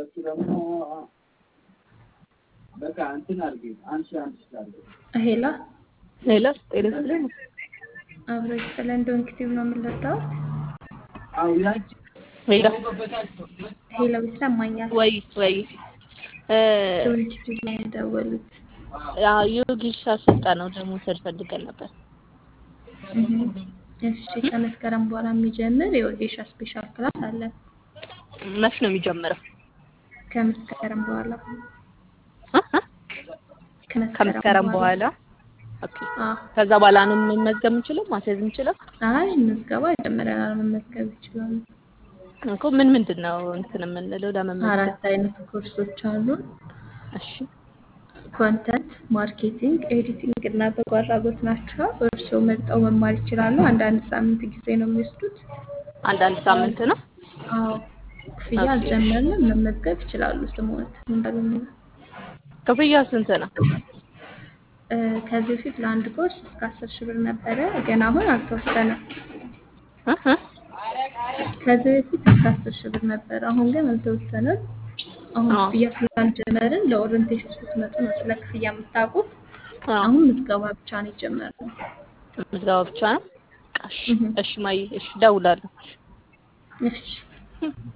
እሱ ደግሞ በቃ እንትን አድርጊ አንሺ አንሺ አድርጊ ሄላ ሌላ ጤና ይስጥልኝ። አብሮ ስለ እንደንክቲቭ ነው የምንለጣው። አዎ ያቺ ሌላ ሄላ ይሰማኛል። ወይ ወይ እ ዶንክቲቭ ላይ የደወሉት ያው የወጌሻ ስልጠናው ደግሞ መውሰድ ፈልገን ነበር። እህ። እሺ ከመስከረም በኋላ የሚጀምር የወጌሻ ስፔሻል ክላስ አለ። መች ነው የሚጀምረው? ከመስከረም በኋላ እ እ ከመስከረም በኋላ ኦኬ። አዎ። ከዛ በኋላ ነው መመዝገብ የምንችለው ማስያዝ የምንችለው አይ ምዝገባ ጀምረናል። መመዝገብ ይችላሉ። እኮ ምን ምንድን ነው እንትን የምንለው ለመመዝገብ? አራት አይነት ኮርሶች አሉን። እሺ ኮንተንት ማርኬቲንግ፣ ኤዲቲንግ እና በጎ አድራጎት ናቸው። እርስዎ መርጠው መማር ይችላሉ። አንዳንድ ሳምንት ጊዜ ነው የሚወስዱት። አንዳንድ ሳምንት ነው። አዎ ክፍያ አልጀመርንም። መመዝገብ ይችላሉ። ስሞት እንዳገኙ ክፍያው ስንት ነው? እ፣ ከዚህ በፊት ለአንድ ኮርስ እስከ አስር ሺህ ብር ነበረ፣ ግን አሁን አልተወሰነም። እ እ ከዚህ በፊት እስከ አስር ሺህ ብር ነበረ፣ አሁን ግን አልተወሰነም። አሁን አዎ። ክፍያ ስላልጀመርን ለኦሪንቴሽን ስትመጡ ነው ስለ ክፍያ የምታውቁት። አዎ አሁን ምዝገባ ብቻ ነው የጀመርነው። ምዝገባ ብቻ ነው። እሺ እህ። እሺ ማይ እሺ እደውላለሁ። እሺ